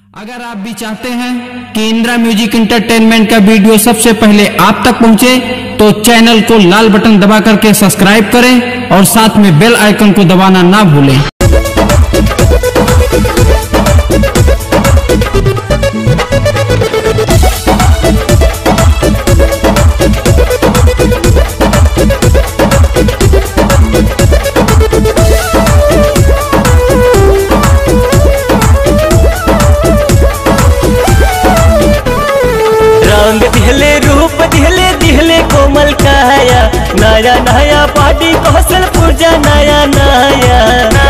अगर आप भी चाहते हैं कि इंदिरा म्यूजिक इंटरटेनमेंट का वीडियो सबसे पहले आप तक पहुंचे तो चैनल को लाल बटन दबा करके सब्सक्राइब करें और साथ में बेल आइकन को दबाना ना भूलें रंग दिहले रूप दिहले दिहले कोमल काया नया नया पार्टी कौशल पूजा नया नया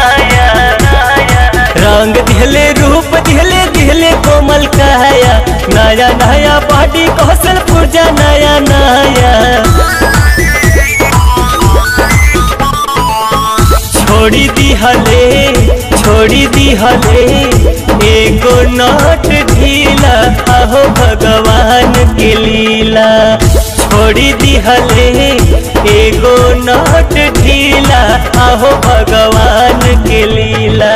रंग दिहले रूप दिहले दिहले कोमल काया नया नया पार्टी कौशल पूजा नया नया छोड़ी दिहले छोड़ी दिहले एगो नट ढीला आहो भगवान के लीला छोड़ी दिहले एगो नट ढीला आहो भगवान के लीला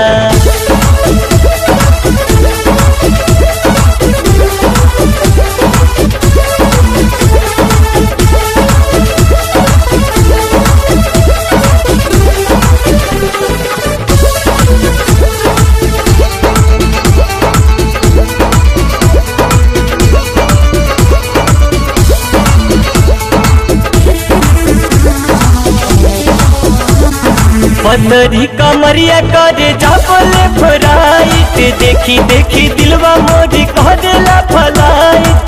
पतरी कमरिया करे जापले फराइट देखी देखी दिलवा मोरी कह देला फलाइट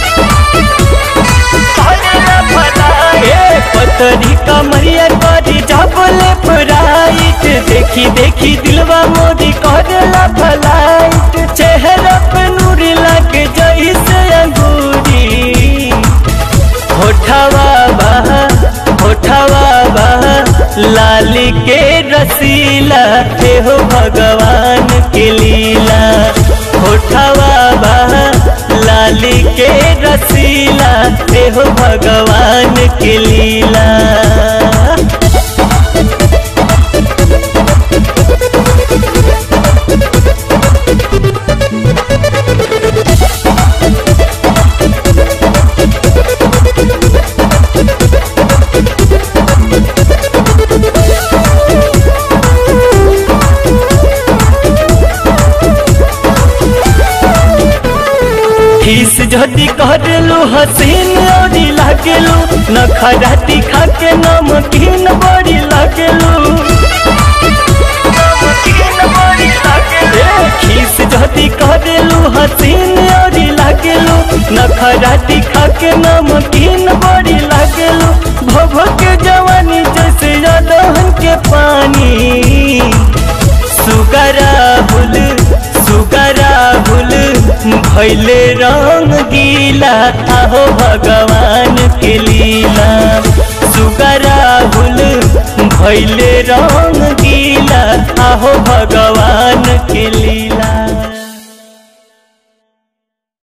ए, पतरी कमरिया करे जापले फराइट देखी देखी दिलवा मोरी कह देला फलाइट चेहरा पे नूर लगे जैसे अंगूरी होठवा बहा होठवा बहा लाली के रसीला हे हो भगवान के लीला होठवा बहा लाली के रसीला हे हो भगवान के लीला खीस जदी करलू हसीन औरी लागेलू नखराती खाके नमकीन बड़ी लागेलू ए, खीस जदी करलू हसीन औरी लागेलू नखराती खाके नमकीन बड़ी लागेलू भव के जवानी जैसे दहन के पानी सुगरा भूल सुगरा भूल भैले रंग गीला आहो भगवान के लीला सुगरा भूल भैले रंग गीला आहो भगवान के